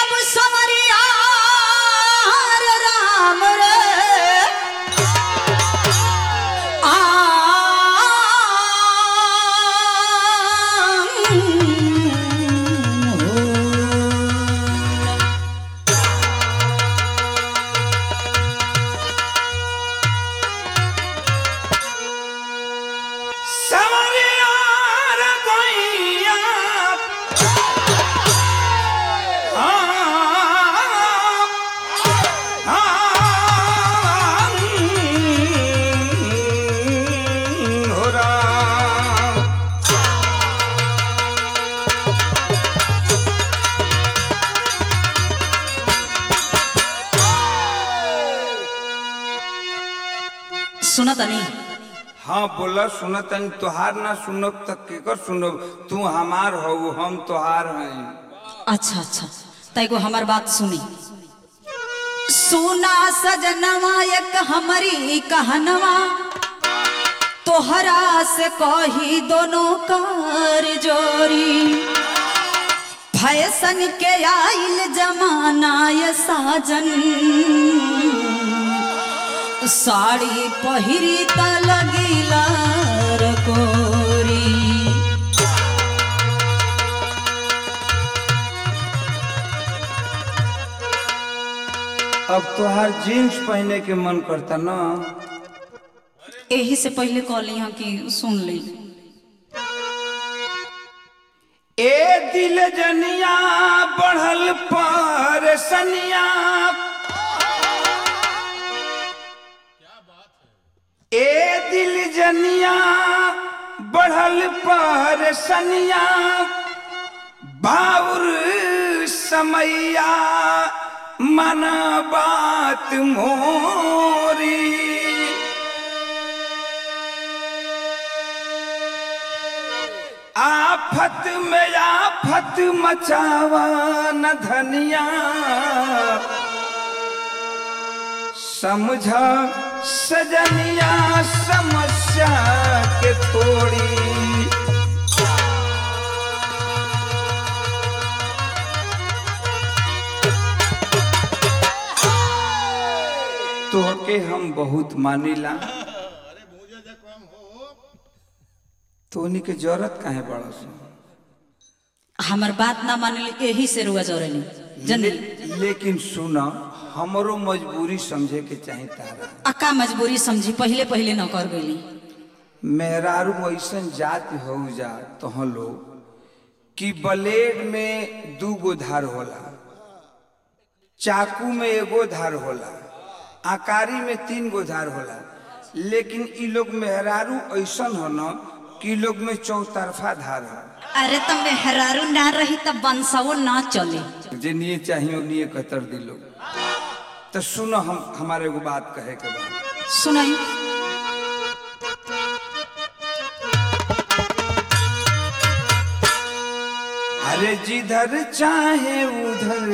अब समरिया रे राम रे आ समरिया रे गोइया सुना तनी हाँ बोला सुनतन तोहार ना सुनब तक केकर सुनब तू हमार हो हम तोहार हैं अच्छा अच्छा तैको हमार बात सुनी सुना सजनवा एक हमारी कहनवा तोहरा से कही दोनों कार जोरी फैशन के आइल जमाना ये साजन साड़ी पहिरी त लगिला रकोरी अब तोहार जीन्स पहने के मन करता ना यही से पहले कहली हाँ कि सुन ली ए दिल जनिया बढ़ल पर सनिया ए दिल जनिया बढ़ल पर सनिया बाउर समैया मन बात मोरी आफत में आफत मचावा न धनिया समझा सजनिया समस्या के थोड़ी तोहके हम बहुत मानिला तोनी के जरूरत काहे बड़ा सो हमार बात ना मानली यही से रुआ जोरेली जनली ले, लेकिन सुना हमरो मजबूरी समझे के चाहे तारा अका मजबूरी समझी पहले पहले न कर गईली मेहरारू ऐसन जाति हो जा तो लोग कि ब्लेड में दू गो धार होला चाकू में एगो धार होला आकारी में तीन गो धार होला लेकिन ई लोग मेहरारू ऐसन हो न कि ई लोग में चौतरफा धार हो अरे तो मेहरारू ना रही तब बंसवो ना चले जे निये चाहिए निये कतर दिलो तो सुनो हम हमारे एगो बात कहे के बाद सुनाई अरे जिधर चाहे उधर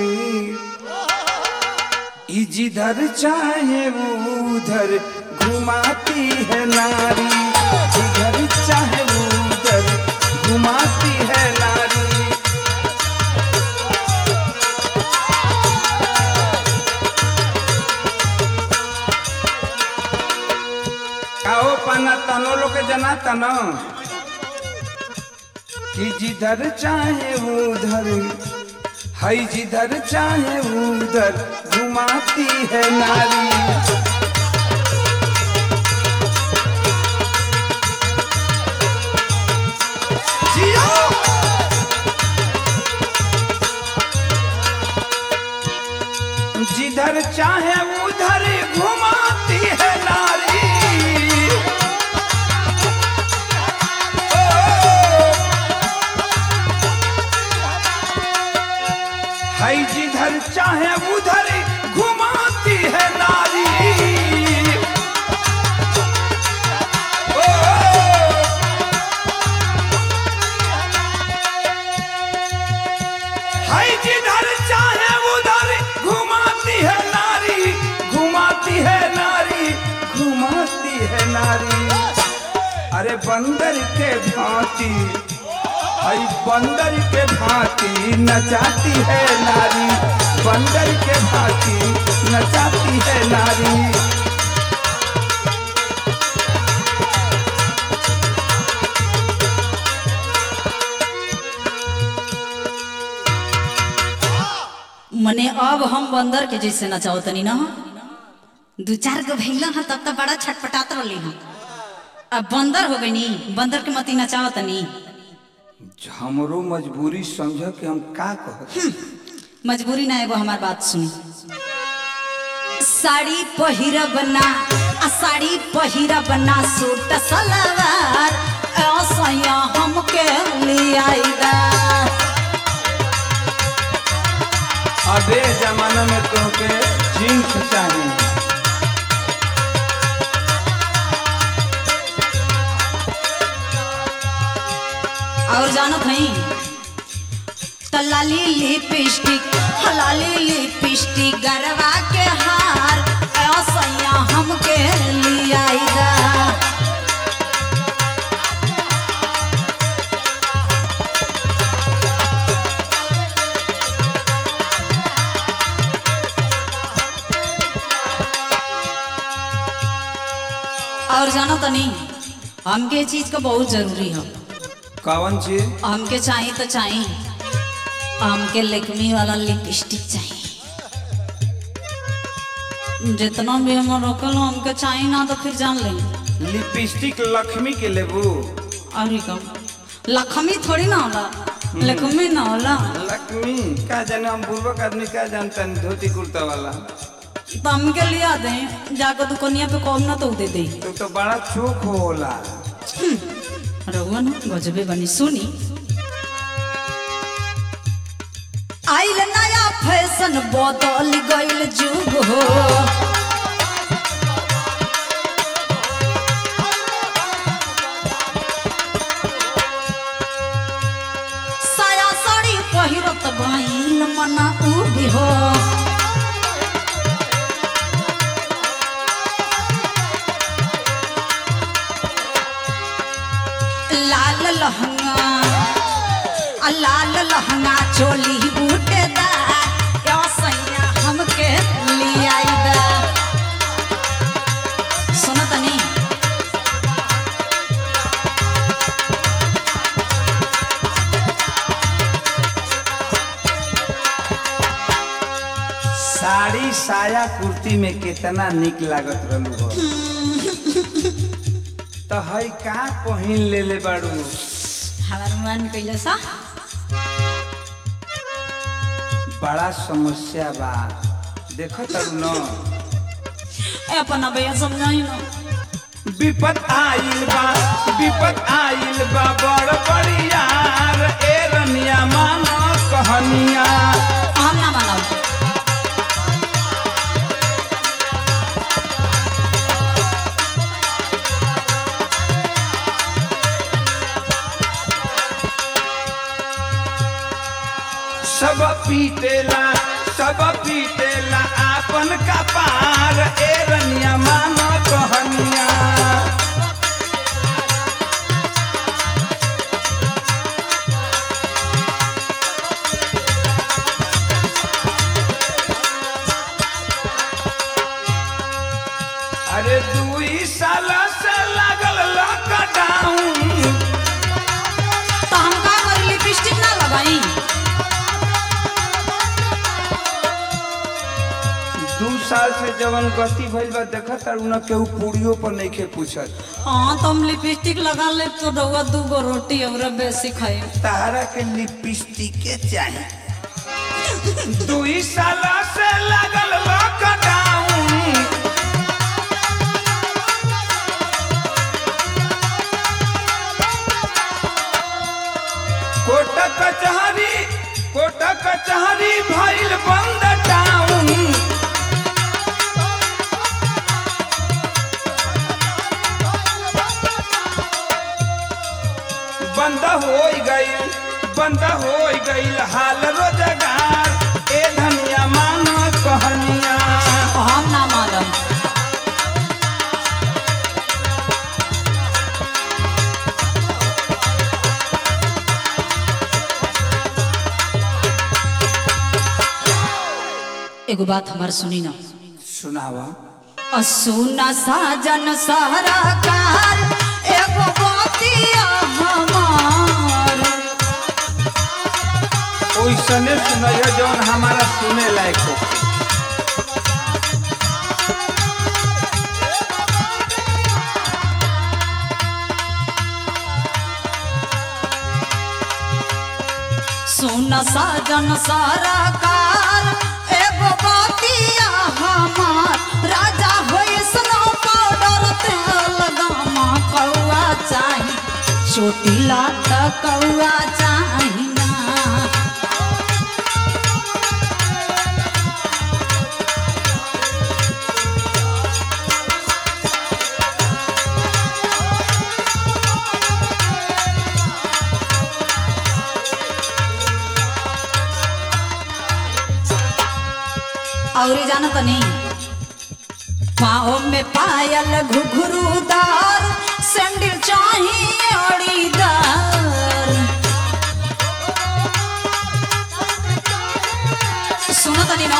ई जिधर चाहे उधर घुमाती है नारी जिधर चाहे उधर घुमाती है नारी आओ पाना तनो लोग के जना तनो कि जिधर चाहे उधर है जिधर चाहे उधर घुमाती है नारी जियो! जिधर चाहे उधर घुमाती है नारी है जिधर चाहे उधर घुमाती है नारी ओ, है जिधर चाहे उधर घुमाती है नारी घुमाती है नारी घुमाती है नारी अरे बंदर के भांति आई बंदर के भांति नचाती है नारी मने अब हम बंदर के जैसे नचाओ तनी ना दू चार गो भैला हा तब तक बड़ा छटपटात रहली हम अब बंदर हो गई नी बंदर के मती नचाओ तनी हमरो मजबूरी समझ के हम का कहत मजबूरी ना एगो हमार बात सुनी साड़ी पहिरब ना आ साड़ी पहिरब ना सूट सलवार ऐसा हमके लियाइदा अबे जमाना में तोहके जीन्स चाहिए और जानत नहीं तलाली लिपस्टिक हलाली लिपस्टिक गरवा के हार ऐसा हमके लियाइदा और जानो तनी हमके चीज का बहुत जरूरी है कौन चीज हमके चाहिए तो चाहिए हमके लेकमी वाला लिपस्टिक चाहिए जितना भी हम रोकल हो, हमके चाहिए ना तो फिर जान ले लिपस्टिक लक्ष्मी के लेबू और ही कम लक्ष्मी थोड़ी ना होला लक्ष्मी ना होला लक्ष्मी का जाने हम बुर्बक आदमी का जानता नहीं धोती कुर्ता वाला तो हमके लिया दे जाकर दुकनिया पे कौन ना तो दे दे तो तो बड़ा चोख होला रहुआ ना गजबे बनी सुनी आइल नया फैशन बदल गइल जुग हो साया साड़ी पहिरत गइल मना उभी हो लाल लहंगा आ लाल लहंगा चोली बूटेदार या सैया हमके लियाइदा सुनो तनी साड़ी साया कुर्ती में कितना निक लागत रहलू हो तो हई का पहिन ले ले बाड़ू हमार मन कइले सा बड़ा समस्या बा देखो तरू न ए अपन भैया समझाई ना विपत आइल बा विपत आइल बा बड़ बड़ियार ए रनिया मानो कहनिया हम ना मानब सब पीटेला सब पीटेला आपन का पार ए रनिया मानो कहनिया अरे दुई साल से लागल लॉकडाउन तो हम का करी लिपस्टिक ना लगाई दू साल से जवन गति भइल बा देखत तारू न केहू पूरियो पर नइखे पूछत हाँ तो हम लिपस्टिक लगा ले तो रहुआ दू गो रोटी और बेसी खाई तारा के लिपस्टिक के चाही दुई साल से लागल लॉकडाउन कोट कचहरी कोट कचहरी भइल बंद टाउन बंद हो गईल बंद हो गईल हाल रोजगार ए धनिया मानो कहनिया हम ना मानब एगो बात हमार सुनी ना सुनावा सुना साजन सहरा कार एगो बतिया हमार ओइसने सुनैया जौन हमारा सुने लायक हो सुन साजन सारा कार एगो बातिया हमार राजा होई स्नो पाउडर तेल गामा कौआ चाही छोटी लाट कौआ चाही ना और जाना तो नहीं पाँव में पायल घुघरूदार सैंडल चाहिए अड़ीदार सुनो तो नहीं ना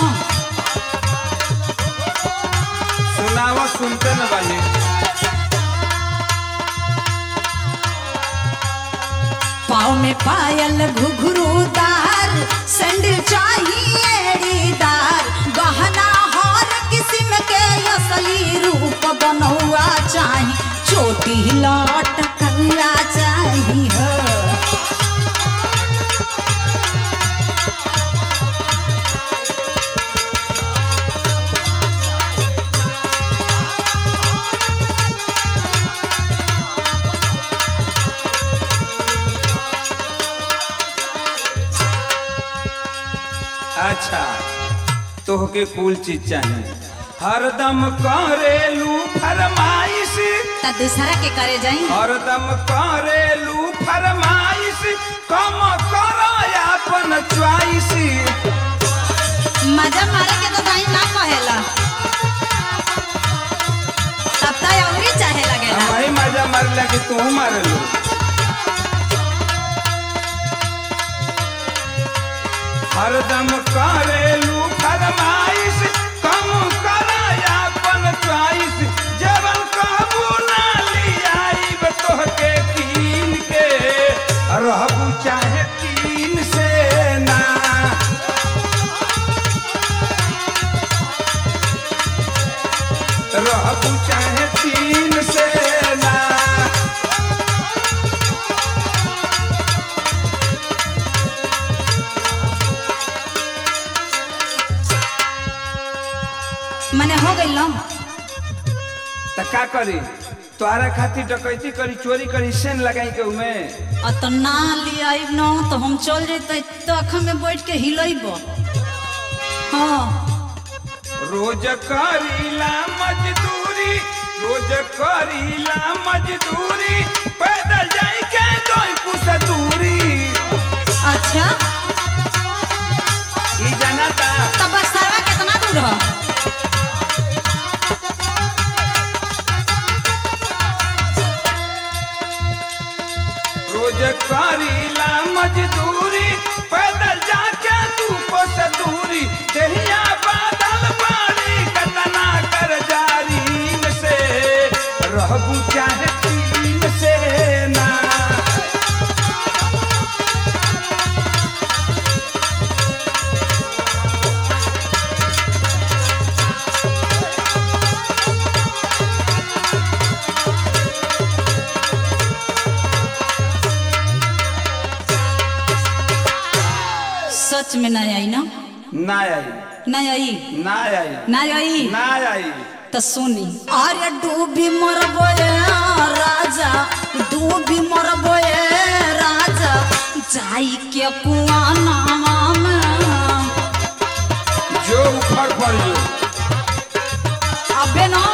सुनावा सुनते न बानी पाँव में पायल घुघरूदार सैंडल चाहिए अड़ीदार गहना हर किस्म के असली रूप बनौआ चाही छोटी लौट कौआ चाही हो अच्छा तोहके कुल चीज चाहिए हरदम करेलू फरमाइश त दूसरा के करे जाई हरदम करेलू फरमाइश कम करो अपन च्वाइस मजा मारे के तो दाई ना कहेला तब त अउरी चाहे लगेला हमारी मजा मारला कि तू मारलू हरदम करेलू फरमाइश कम करो अपन च्वाइस जवन कहबू ना लियाइब तोहके कीन के रहबू चाहे तीन से ना रहबू चाहे तीन से ना मने हो गइल ना त का करी तोहरा खातिर डकैती करी चोरी करी सेन लगाई के उमे आ तो ना ले आइब ना तो हम चल जैते तो अखा में बैठ के हिलैब हाँ रोज करीला मजदूरी रोज करीला मजदूरी पैदल जाई के दोई कुछ दूरी अच्छा ई जनता तब बक्सरवा कितना दूर हो रोज करीला मजदूरी पैदल जाके तू कुछ दूरी देहिया बादल पानी कतना कर जारीन से रहबू चाहे तीन से ना सच में ना आई ना ना आई ना आई ना आई ना आई ना आई तो सुनी अरे डूबी मरबोए राजा डूबी मरबोए राजा जाई के कुआ नामा में जो उखड़ पड़ जो अबे ना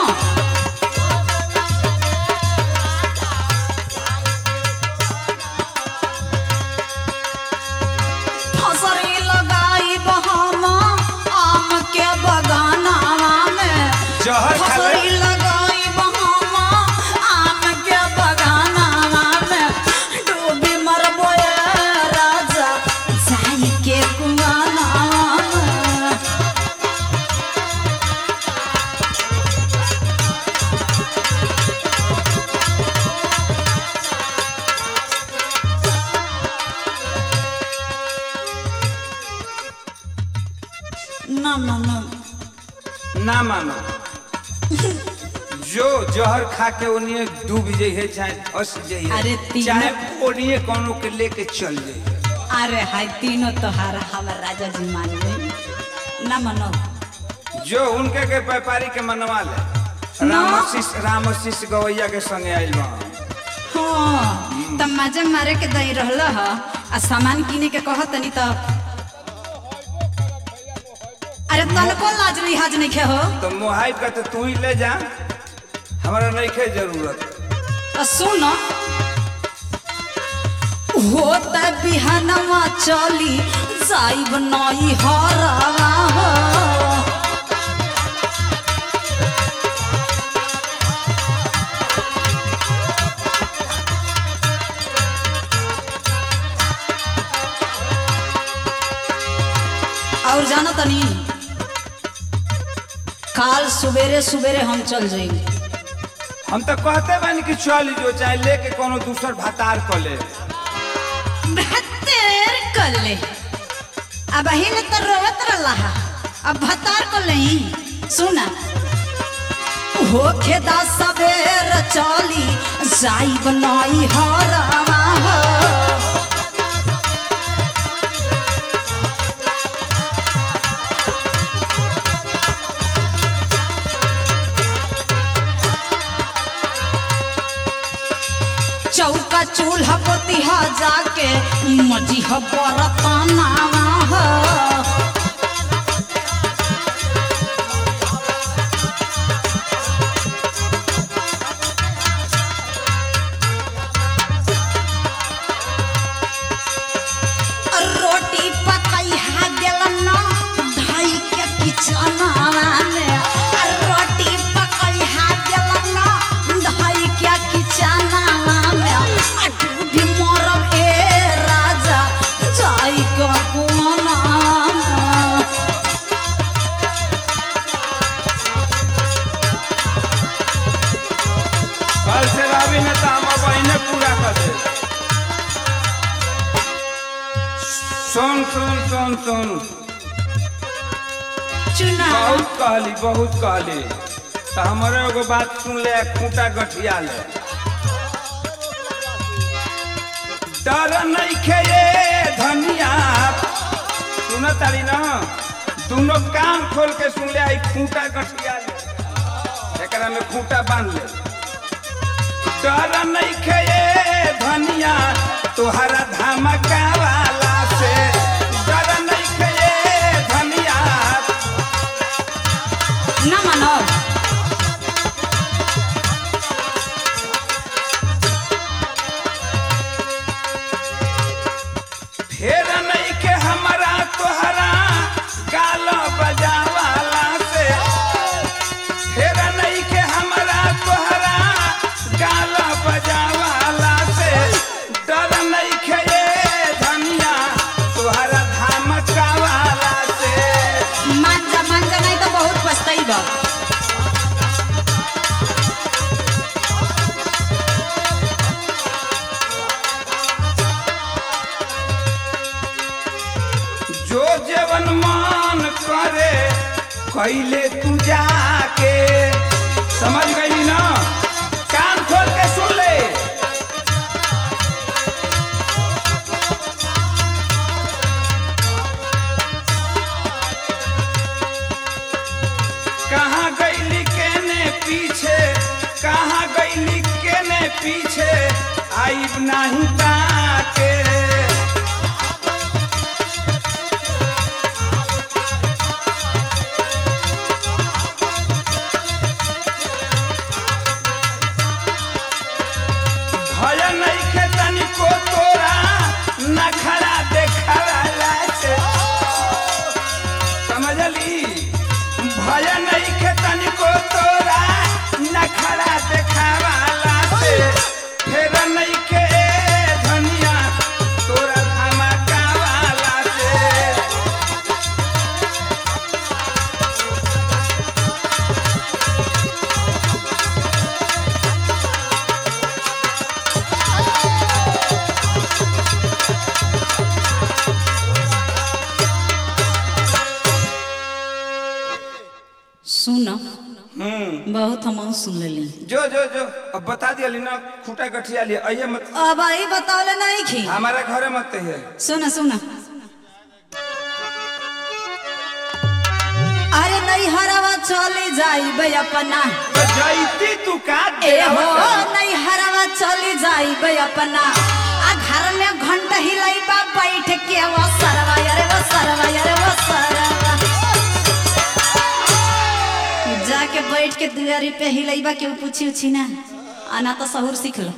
फसरी लगाई बहामा आम के बगानावा में जहर खा ले। फसरी लगाई बहामा आम के बगानावा में डूबी मरबोए राजा जाई के कुआनावा में ना ना ना ना मानो जो जहर खा के ओनिए डूब जाइए चाहे फंस जाइए अरे तीनों- चाहे ओनिए कोनो के लेके चल जाइए अरे हाय तीनों तोहार हमर राजा जी मान गए ना मनो जो उनके के व्यापारी के मनवा ले ना। रामशिष रामशिष गवैया के संगे आइल बा हाँ तब मजे मारे के दही रहल ह आ सामान किने के कह तनी तो अरे तनको लाज लिहाज नहीं खे हो तो मोहाइब का तो तू ही ले जा हमारा नहीं के जरूरत आ सुन होता बिहानवा चली जाइब नई हरवा हो और जानो तनी काल सवेरे सवेरे हम चल जाएंगे हम तो कहते बानी कि चल जो चाहे लेके कोनो दूसर भातार को ले बेहतर कर ले अब हिन तो रोवत रहा अब भतार को ले सुना होखे दा सवेर चली जाइब नई हरवा हो चौका चूल्हा पोतिहा जाके मजी ह बरतनावा हो रोटी पकैहा गेलन न धाई के किचनवा में आ रोटी पकैहा गेलन न धाई के किचनवा में आ भी मरब ए राजा जाई के कोना कल से रवि ने तो हम बहने पूरा कर दे सुन सुन सुन सुन चुना बहुत कहली बहुत कहली तो हमारे एगो बात सुन ले खूंटा गठिया ले डर नहीं खेये धनिया सुन तारी ना दोनों कान खोल के सुन ले आई खूंटा गठिया ले एकरा में खूंटा बांध ले डर नहीं खेये धनिया तोहरा धमका वाला से डर नहीं खेये धनिया ना मानो फेर नहीं के हमारा तोहरा गाल बजावाला से फेर नहीं के हमारा तोहरा गाल बजावाला से डर नहीं के ये धनिया तोहरा धमकावाला से मांजा मांजा नहीं तो बहुत पछताई बा जो जेवन मान करे कैले तू जाके समझ गई ना कान खोल के सुन ले कहाँ गईली केने पीछे कहाँ गईली केने पीछे आईब नहीं ताके भय नहीं के तनिको तोरा नखरा देखला से समझली भय नहीं के तनिको तोरा नखरा देखावाला से फेर नहीं के धनिया तोरा धमकावाला से सुन हम्म बहुत हम सुन लेली जो जो जो अब बता दिया ना खूटा गठिया लिए आइए मत अब आई बतावले नहीं खी हमारा घरे मत है सुन सुन अरे नहीं हरवा चली जाइबे अपना तो जैती तू का ए हो नहीं हरवा चली जाइबे अपना आ घर में घंटा हिलाइबा बैठ के वो सरवा अरे वो सरवा अरे वो सरवा जाके बैठ के दुआरी पे हिलाइबा के पूछी उछी ना आना तो सहूर सीख लो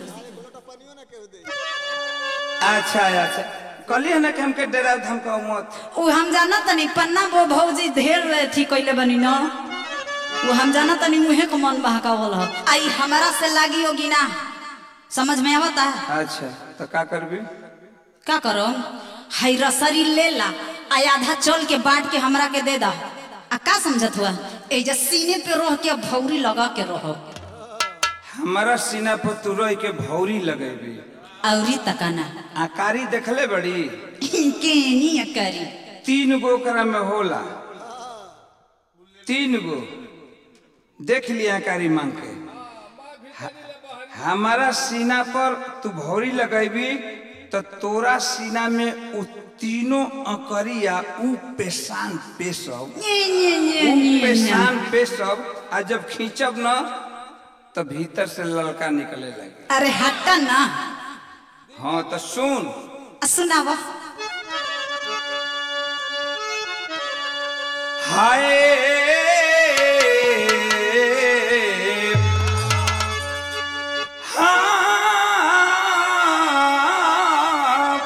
अच्छा अच्छा कहलिए ना कि हमके डरा धमका मत उ हम जाना तनी पन्ना वो भौजी ढेर थी कइले बनी न वो हम जाना तनी मुहे को मन बहकावल ह आई हमारा से लागी होगी ना समझ में आवता अच्छा तो का करबी का करो हाई रसरी ले ला आ आधा चल के बांट के हमरा के दे दा आ का समझत हुआ ए जे सीने पे रह के भौरी लगा के रहो हमारा सीना पर तू रह के भौरी लगेबी औरी तकाना आकारी देखले बड़ी केनी करी तीन गो ओकरा में होला तीन गो देख लिया आकारी मांग के ह- हमारा सीना पर तू भौरी लगेबी तो तोरा सीना में उ तीनों अकरिया उ पेशान पेशब nye, nye, nye, उ nye, nye। पेशान पेशब आ जब खींचब न तो भीतर से लड़का निकले लगे अरे हटा ना हाँ तो सुन आ सुनावा हाय हाँ।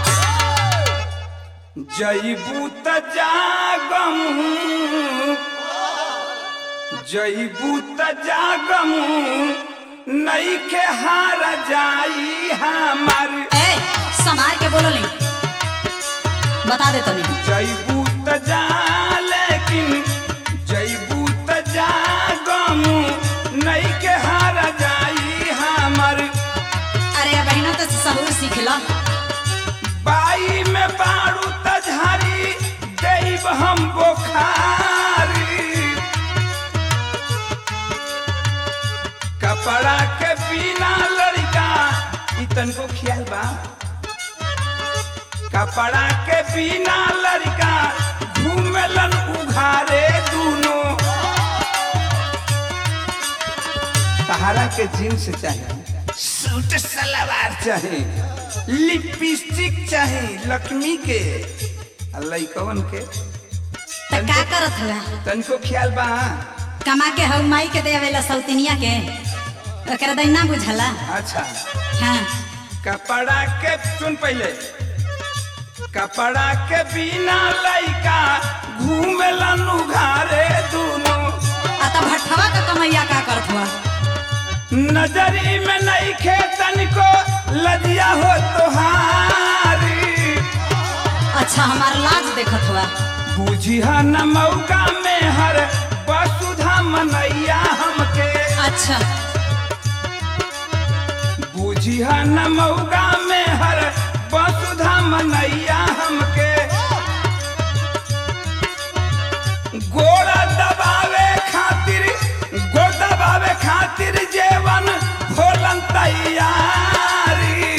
जईबू त जागम जईबू त जागम नई के हार जाई हमार ए समार के बोलो नहीं बता दे तनी जईबू त जा लेकिन जईबू त जा गम नई के हार जाई हमर अरे बहनों तो सहूर सीख लो बाई में बारू त झारी देब हम बोखारी कपड़ा के बिना लड़का ई तनको ख्याल बा कपड़ा के बिना लड़का घूमेलन उघारे दूनो सहारा के जीन्स चाहिए सूट सलवार चाहिए लिपस्टिक चाहिए लक्ष्मी के आ लइकवन के तो का करत हुआ तनको ख्याल बा कमा के हऊ माई के देवेला सौतिनिया के ओकरा दैना बुझला अच्छा हाँ कपड़ा के सुन पहले कपड़ा के बिना लइका घूमेलन उघारे दूनो आ तो भट्ठवा का कमैया का करत हुआ नजरी में नहीं खेतन को लदिया हो तुहारी अच्छा हमार लाज देखत हुआ बुझिया न मौका में हर वसुधा मनैया हमके अच्छा बुझिया न मौका में हर वसुधा मनैया हमके गोड़ा दबावे खातिर गोड़ दबावे खातिर जेवन भोलन तैयारी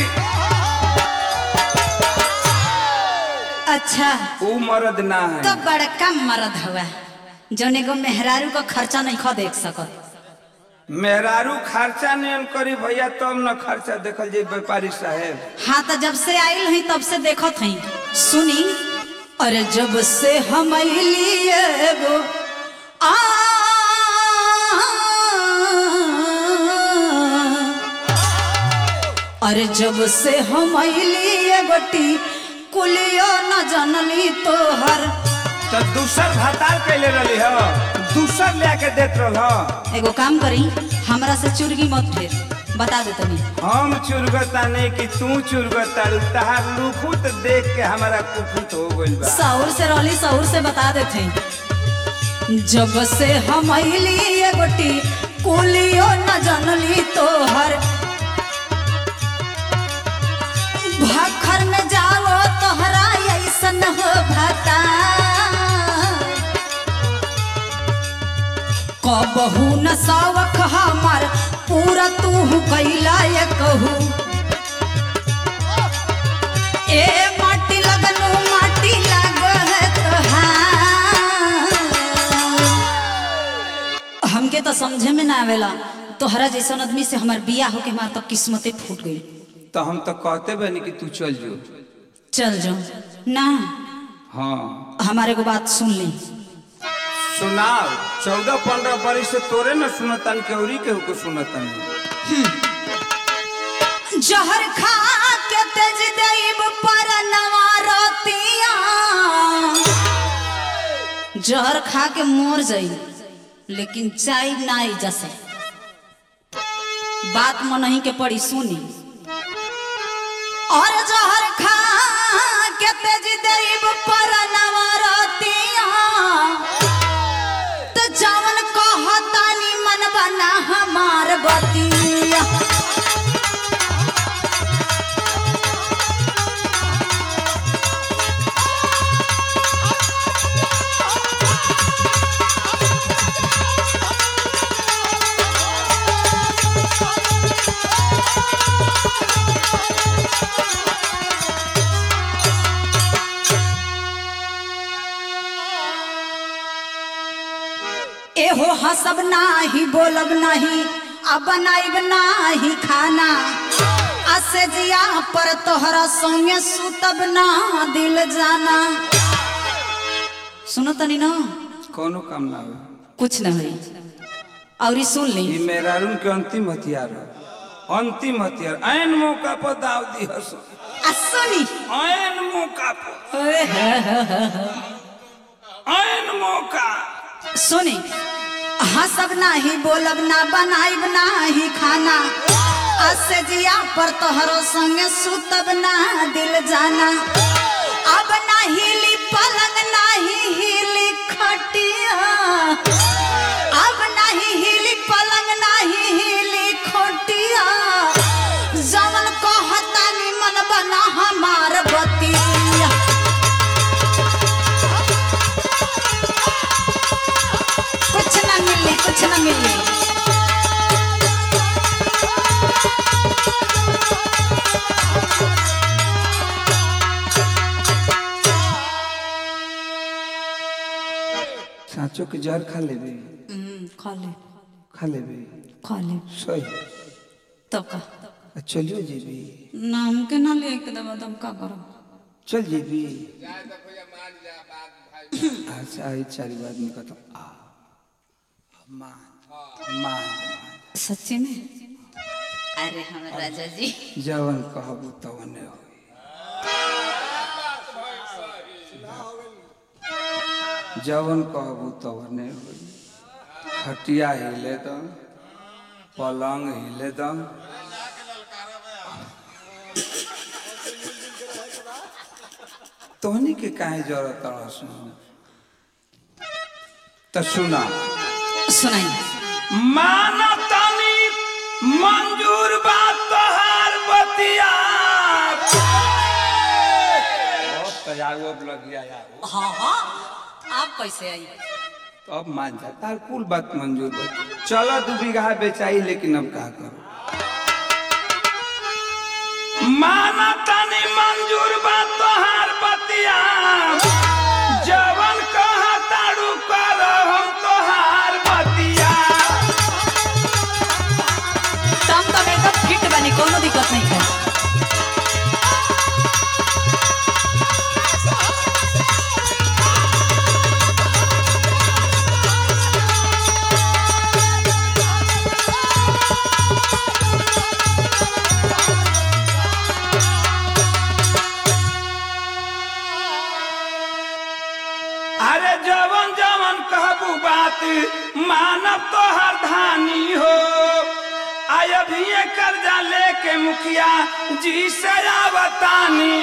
अच्छा ऊ मर्द ना है तो बड़का मर्द हुआ जौन एगो मेहरारू का खर्चा नहीं खो देख सकत मेहरारू खर्चा नहीं करी भैया तब न खर्चा देखल जे व्यापारी साहेब हाँ तो जब से आयल हई तब से देखत हई सुनी अरे जब से हम अइली एगो आ अरे जब से हम अइली एगोटी कुलियो न जनली तोहर तो दूसर भतार कैले रही हो दूसर लेके देत रह एगो काम करी हमरा से चुरगी मत फेर बता दे तनी हम चुरगता नहीं कि तू चुरगता तहार लुकुत देख के हमारा कुकुत हो गइल बा सौर से रहली सौर से बता देते जब से हम अइली एगोटी कुलियो न जनली तोहर भाखर में जाओ तोहरा ऐसन हो भता कबहू न सावक हमार पूरा तू कैला ये कहू ए माटी लगनु माटी लागत तोहार। हमके तो समझे में ना आवेला तोहरा जैसन आदमी से हमार बिया होके हमार तो किस्मते फूट गई तो हम तो कहते बनी कि तू चल जो चल जाओ ना हाँ हमारे को बात सुन ली सुनाओ चौदह पंद्रह बरिस से तोरे न सुनतन के औरी केहू को सुनतन जहर खा के तेज देव पर नवारतिया जहर खा के मोर जाई लेकिन चाय नाई जसे बात मनही के पड़ी सुनी और जहर खा के तेज देव पर नवारतिया तो जवन कहतानी मन बना हमार बतिया एहो हसब नाही बोलब नाही आ बनाइब नाही खाना असे जिया पर तोहरा संगे सुतब ना दिल जाना सुनो तनी ना कोनो काम ना हो कुछ न होई और ई सुन ली ये मेरा रूम के अंतिम हथियार है अंतिम हथियार ऐन मौका पर दाव दी हस आ सुनी ऐन मौका पर ओए हे हे हे हे। ऐन मौका सुनी हसब नाही बोलब ना बनाइब नाही खाना असे जिया पर तोहरो संगे सुतब ना दिल जाना अब ना हिली पलंग नाही हिली खटिया अब नाही हिली पलंग नाही हिली खटिया जवन कहतानी मन बना हमार बतिया कुछ ना मिली कुछ ना मिली साँचो के जहर खा लेबे हम्म, खा ले खा लेबे खा ले सही तब का आ चलियो जेबी ना हमके ना ले के दबा तब का करो चल जेबी अच्छा आई चारी बात नहीं कहता आ मान मान सच्ची में अरे हम राजा जी जवन कहबू तवने हो जवन कहबू तवने हो खटिया हिले दम पलंग हिले दम तोहनी के काहे जरूरत रह तो सुना सुनाई मानतनी मंजूर बात तोहार बतिया बहुत तैयार अब लग गया यार हाँ हाँ आप कैसे आई तो अब मान जा तार कुल बात मंजूर बा चलो दू बीघा बेचाई लेकिन अब का करो मानतनी मंजूर बात तोहार बतिया जवन कहा तारू कर हम तोहार बतिया तम तब एकदम फिट बनी कोनो दिक्कत नहीं है अरे जवन जवन कहबू बात मानव तो हर धानी हो आय अभी ये कर्जा लेके मुखिया जी से बतानी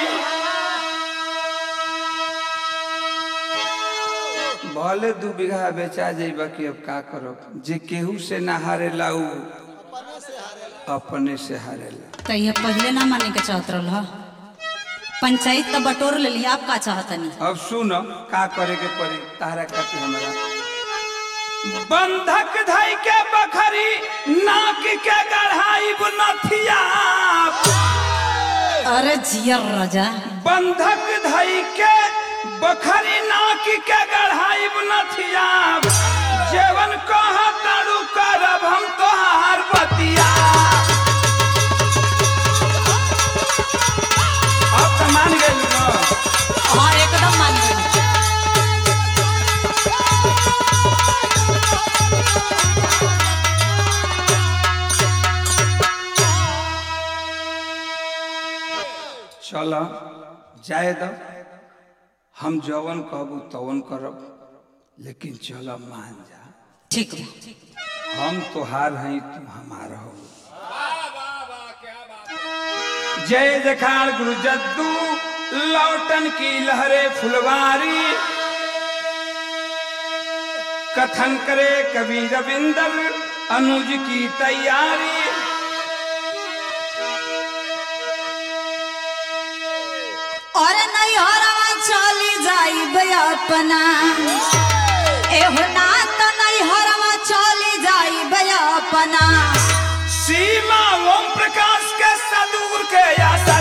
भले दू बीघा बेचा जाइबा कि अब का करो जे केहू से ना हारेला उ अपने से हारेला तो ये पहले ना माने के चाहत रहा पंचायत तो बटोर ले लिया आप का चाहतनी अब सुन का करे के पड़ी तारा खातिर हमरा बंधक धई के बखरी नाक के गढ़ाई नथिया अरे जियर राजा बंधक धई के बखरी नाक के गढ़ाई नथिया जेवन कह तारू करब हम तोहार बतिया अब तो मान गई ना हाँ एकदम मान गई चल जाए दो हम जवन कहबू तवन करब लेकिन चल मान जा ठीक बा हम तोहार हैं तू हमार हो जय जखाड़ गुरु जद्दू लौटन की लहरे फुलवारी कथन करे कवि रविंदर अनुज की तैयारी और नहीं हरवा चली जाइब अपना एहो ना तो नहीं हरवा चली जाइब अपना सीमा ओम प्रकाश के सदूर के आशा